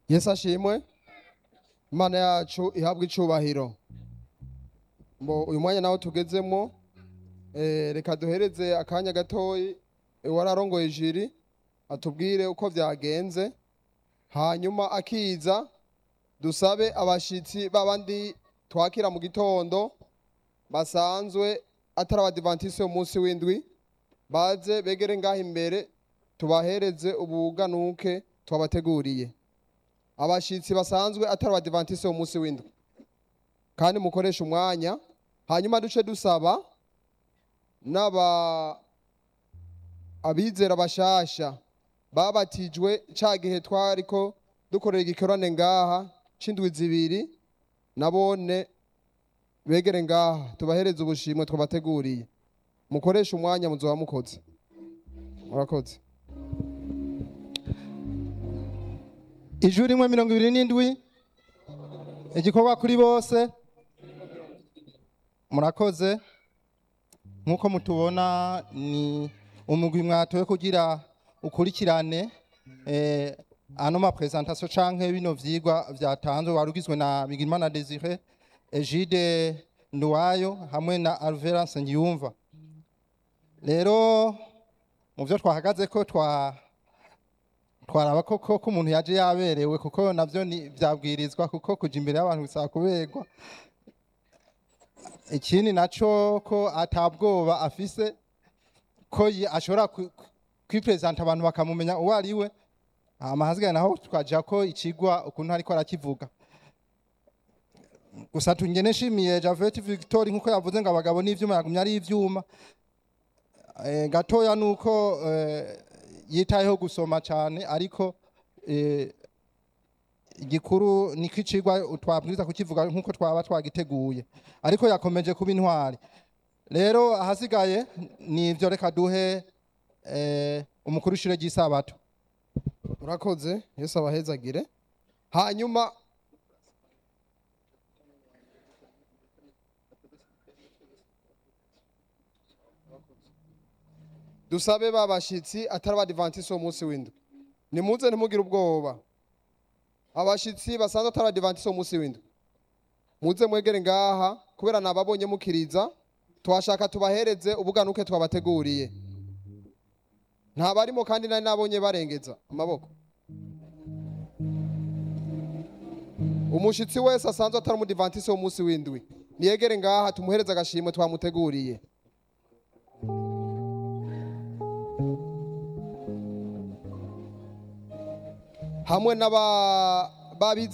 yesu ashimwe imana yacu ihabwa icubahiro mbo uyu mwanya nawo tugezemo eh, reka duhereze akanya gatoyi wararongoye ijiri atubwire uko vyagenze hanyuma akiza dusabe abashitsi babandi twakira mu gitondo basanzwe atari abadivantisi umunsi w'indwi baze begere ngaha imbere tubahereze ubuganuke twabateguriye abashitsi basanzwe atari abadivantisi umunsi w'indwi kandi mukoresha umwanya hanyuma duce dusaba n'aba abizera bashasha babatijwe ca gihe twariko dukorera igikorane ngaha c'indwi zibiri nabone begere ngaha tubahereze ubushimwe twabateguriye mukoresha umwanya muzoba mukoze murakoze ijuru rimwe mirongo ibiri n'indwi igikorwa kuri bose murakoze nk'uko mutubona ni umugwi mwatowe kugira ukurikirane eh, ano mapresentation canke bino vyigwa vyatanzwe wari ugizwe na Bigirimana Desire Egide Nduwayo hamwe na Alvera Nsengiyumva rero mu vyo twahagaze ko twa twaraba koko ko umuntu yaje yaberewe kuko navyo ni vyabwirizwa kuko kuja imbere y'abantu bisaba kuberwa ikindi naco ko atabwoba afise ko yi- ashobora ku- ku- kwipresenta abantu bakamumenya uwo ari we hama hasigaye naho twaja ko ikigwa ukuntu ariko arakivuga gusa tungene nshimiye Javet Victor nkuko yavuze ngo abagabo n'ivyuma yagumye ari ivyuma eh, gatoya nuko eh, yitayeho gusoma cyane ariko eh, igikuru niko icigwa twabwiriza kukivuga nkuko twaba twagiteguye ariko yakomeje kuba intwari rero ahasigaye ni ivyo reka duhe eh, umukuru w'ishure ry'isabato murakoze yesu abahezagire hanyuma dusabe ba bashitsi atari abadivantisi uwo munsi w'indwi nimuze ntimugire ubwoba abashitsi basanzwe atari abadivantisi uwo munsi w'indwi muze mwegere ngaha kubera nababonye mukiriza twashaka tubahereze ubuganuke twabateguriye ntabarimo kandi nari nabonye barengeza amaboko umushitsi wese asanzwe atari umudivantisi wo munsi w'indwi niyegere ngaha tumuhereze agashimwe twamuteguriye hamwe n'aba babize